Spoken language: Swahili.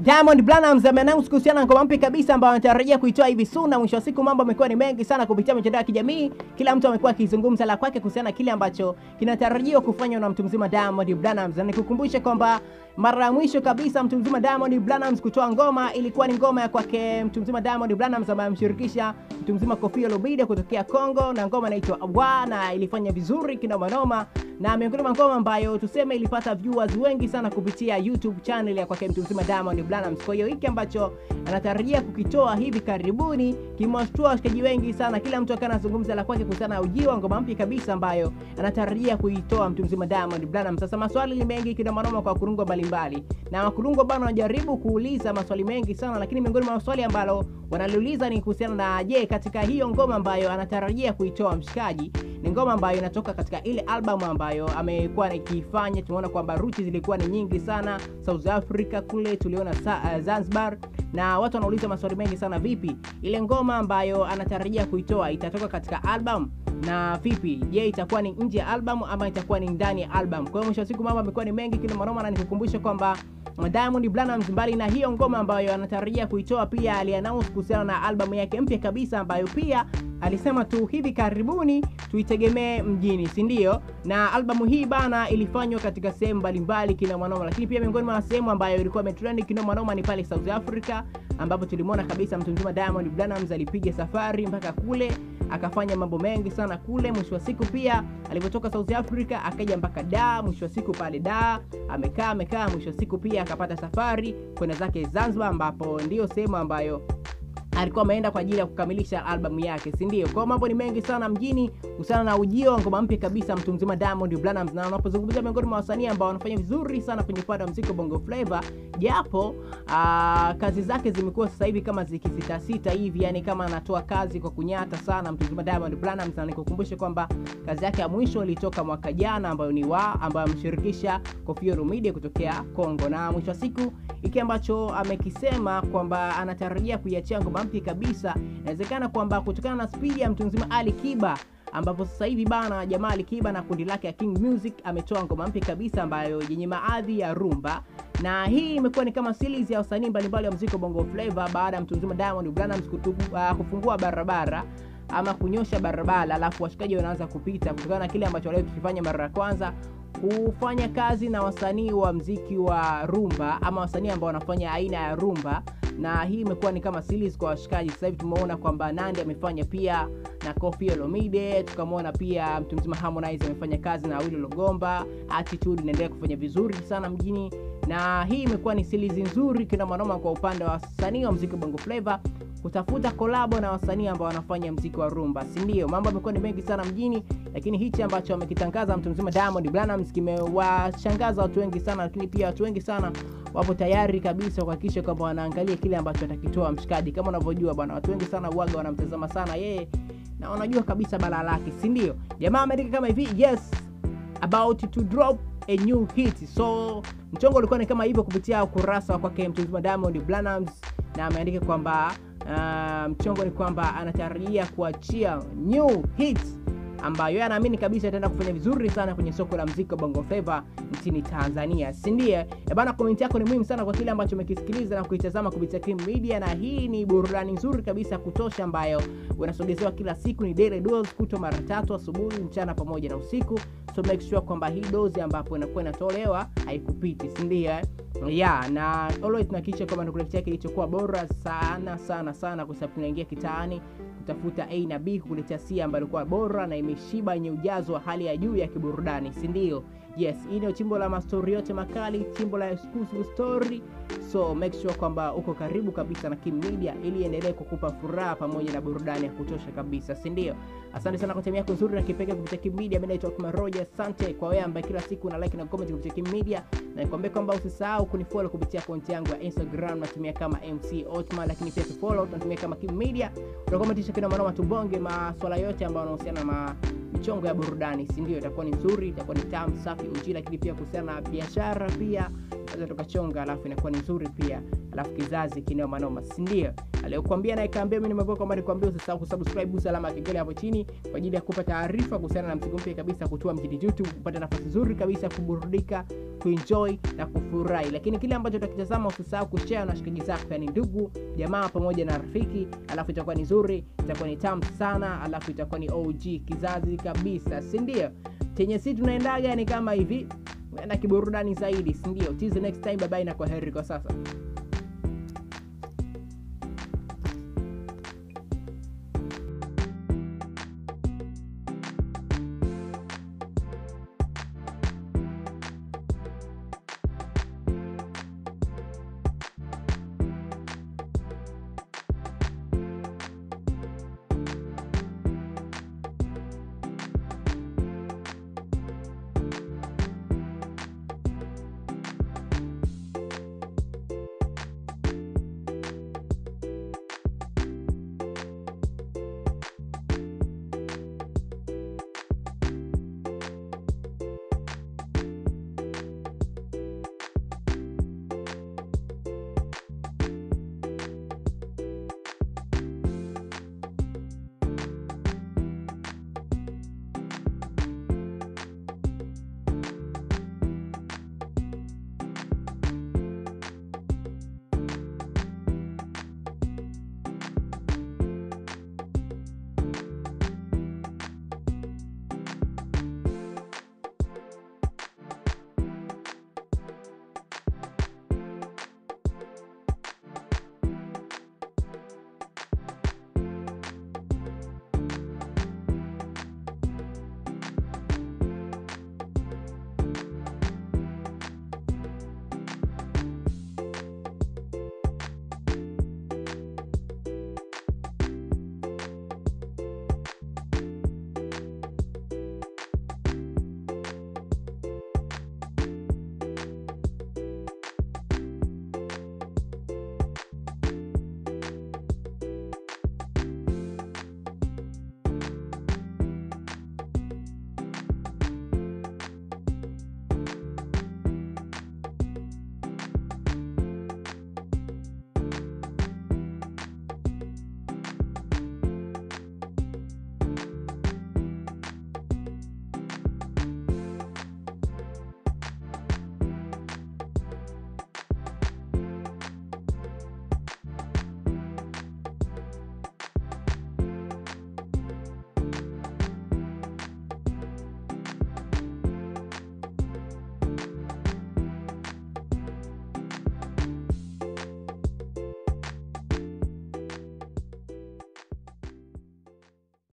Diamond Platnumz ameannounce kuhusiana na ngoma mpya kabisa ambayo anatarajia kuitoa hivi soon, na mwisho wa siku mambo amekuwa ni mengi sana kupitia mitandao ya kijamii. Kila mtu amekuwa akizungumza la kwake kuhusiana na kile ambacho kinatarajiwa kufanywa na mtu mzima Diamond Platnumz, na nikukumbushe kwamba mara ya mwisho kabisa mtu mzima Diamond Platnumz kutoa ngoma ilikuwa ni ngoma ya kwake mtu mzima Diamond Platnumz ambaye amshirikisha mtu mzima Koffi Olomide kutokea Kongo, na ngoma inaitwa Awa na ilifanya vizuri kinoma noma, na miongoni mwa ngoma ambayo tuseme ilipata viewers wengi sana kupitia YouTube channel ya kwake mtu mzima Diamond Platnumz. Kwa hiyo hiki ambacho anatarajia kukitoa hivi karibuni kimewashtua washikaji wengi sana, kila mtu akawa anazungumza la kwake kuhusiana na ujio wa ngoma mpya kabisa ambayo anatarajia kuitoa mtu mzima Diamond Platnumz. Sasa maswali ni mengi kinoma noma kwa wakurungwa mbalimbali, na wakurungwa bana wanajaribu kuuliza maswali mengi sana, lakini miongoni mwa maswali ambalo wanaliuliza ni kuhusiana na je, katika hiyo ngoma ambayo anatarajia kuitoa mshikaji ni ngoma ambayo inatoka katika ile album ambayo amekuwa akifanya. Tumeona kwamba ruti zilikuwa ni nyingi sana South Africa kule, tuliona sa, uh, Zanzibar, na watu wanauliza maswali mengi sana, vipi ile ngoma ambayo anatarajia kuitoa itatoka katika album na vipi, je, itakuwa ni nje ya album ama itakuwa ni ndani ya album? Kwa hiyo mwisho wa siku mambo amekuwa ni mengi kinomanoma, na nikukumbusha kwamba Diamond Platnumz mbali na hiyo ngoma ambayo anatarajia kuitoa, pia aliannounce kuhusiana na albamu yake mpya kabisa ambayo pia alisema tu hivi karibuni tuitegemee mjini, si ndio? Na albamu hii bana ilifanywa katika sehemu mbalimbali kinomanoma, lakini pia miongoni mwa sehemu ambayo ilikuwa imetrend kinomanoma ni pale South Africa, ambapo tulimwona kabisa mtu mzima Diamond Platnumz alipiga safari mpaka kule akafanya mambo mengi sana kule. Mwisho wa siku pia alivyotoka South Africa akaja mpaka Dar. Mwisho wa siku pale Dar amekaa amekaa, mwisho wa siku pia akapata safari kwenda zake Zanzibar, ambapo ndiyo sehemu ambayo alikuwa ameenda kwa ajili ya kukamilisha albamu yake, si ndio? Kwa mambo ni mengi sana mjini kuhusiana na ujio wa ngoma mpya kabisa mtu mzima Diamond Platnumz, na unapozungumzia miongoni mwa wasanii ambao wanafanya vizuri sana kwenye upande wa muziki Bongo Flava, japo aa, kazi zake zimekuwa sasa hivi kama zikisitasita hivi, yani kama anatoa kazi kwa kunyata sana mtu mzima Diamond Platnumz, na nikukumbushe kwamba kazi yake ya mwisho ilitoka mwaka jana, ambayo ni wa ambayo amshirikisha Koffi Olomide kutokea Kongo, na mwisho wa siku hiki ambacho amekisema kwamba anatarajia kuiachia ngoma mpya kabisa. Inawezekana kwamba kutokana na spidi ya mtu mzima Ali Kiba ambapo sasa hivi bana jamaa Ali Kiba na kundi lake ya King Music ametoa ngoma mpya kabisa ambayo yenye maadhi ya rumba, na hii imekuwa ni kama series ya wasanii mbalimbali wa muziki wa Bongo Flava baada ya mtu mzima Diamond Platnumz uh, kufungua barabara ama kunyosha barabara, alafu washikaji wanaanza kupita kutokana na kile ambacho walikifanya mara ya kwanza kufanya kazi na wasanii wa mziki wa rumba ama wasanii ambao wanafanya aina ya rumba, na hii imekuwa ni kama series kwa washikaji. Sasa hivi tumeona kwamba Nandy amefanya pia na Koffi Olomide, tukamwona pia mtu mzima Harmonize amefanya kazi na Awilo Logomba. Attitude inaendelea kufanya vizuri sana mjini, na hii imekuwa ni series nzuri kina manoma kwa upande wa wasanii wa mziki Bongo Flava kutafuta kolabo na wasanii ambao wanafanya mziki wa rumba, si ndio? Mambo yamekuwa ni mengi sana mjini, lakini hichi ambacho amekitangaza mtu mzima Diamond Platnumz kimewashangaza watu wengi sana, lakini pia watu wengi sana wapo tayari kabisa kuhakikisha kwamba wanaangalia kile ambacho atakitoa mshikaji. Kama unavyojua bwana, watu wengi sana uaga wanamtazama sana yeye na wanajua kabisa balaa lake, si ndio? Jamaa ameandika kama hivi, yes about to drop a new hit. So mchongo ulikuwa ni kama hivyo kupitia ukurasa wa kwake mtu mzima Diamond Platnumz, na ameandika kwamba Uh, mchongo ni kwamba anatarajia kuachia new hits ambayo anaamini kabisa itaenda kufanya vizuri sana kwenye soko la muziki wa Bongo Flava nchini Tanzania, si ndiye? Bana, komenti yako ni muhimu sana kwa kile ambacho umekisikiliza na kuitazama kupitia Kim Media, na hii ni burudani nzuri kabisa kutosha ambayo unasogezewa kila siku. Ni daily dose kuto mara tatu, asubuhi, mchana pamoja na usiku, so make sure kwamba hii dozi ambapo inakuwa inatolewa haikupiti, si ndiye? Yeah, na always tunahakikisha kwamba tunakuletea kilichokuwa bora sana sana sana, kwa sababu tunaingia kitaani kutafuta A na B kukuletea C ambayo ilikuwa bora na imeshiba yenye ujazo wa hali ya juu ya kiburudani, si ndio? Yes, hii ndio chimbo la mastori yote makali, chimbo la exclusive story. So make sure kwamba uko karibu kabisa na Kim Media ili endelee kukupa furaha pamoja na burudani ya kutosha kabisa, si ndio? Asante sana kwa time yako nzuri na kipekee kupitia Kim Media. Mimi naitwa Kuma Roger. Asante kwa wewe ambaye kila siku una like na comment kupitia Kim Media, na nikwambie kwamba usisahau kunifollow kupitia akaunti yangu ya Instagram natumia kama MC Otman, lakini pia tufollow tunatumia kama Kim Media. Utakometisha kina manoma tubonge maswala yote ambayo yanahusiana na michongo ya burudani, si ndio? Itakuwa ni nzuri, itakuwa ni tamu safi uji, lakini pia kuhusiana na biashara pia tunaweza tukachonga, alafu inakuwa ni nzuri pia. alafu kizazi kinoma noma, si ndio? Aliyokuambia na ikaambia mimi nimekuwa kwamba nikwambia usisahau kusubscribe, gusa alama ya kengele hapo chini kwa ajili ya kupata taarifa kuhusiana na mzigo mpya kabisa kutoa mjini YouTube, kupata nafasi nzuri kabisa kuburudika, kuenjoy na kufurahi. Lakini kile ambacho utakitazama usisahau kushare na washikaji zako, yani ndugu, jamaa pamoja na rafiki, alafu itakuwa ni nzuri, itakuwa ni tamu sana, alafu itakuwa ni OG kizazi kabisa, si ndio? Chenye si tunaendaga ni kama hivi na kiburudani zaidi, si ndio? Till the next time, bye bye na kwa heri kwa sasa.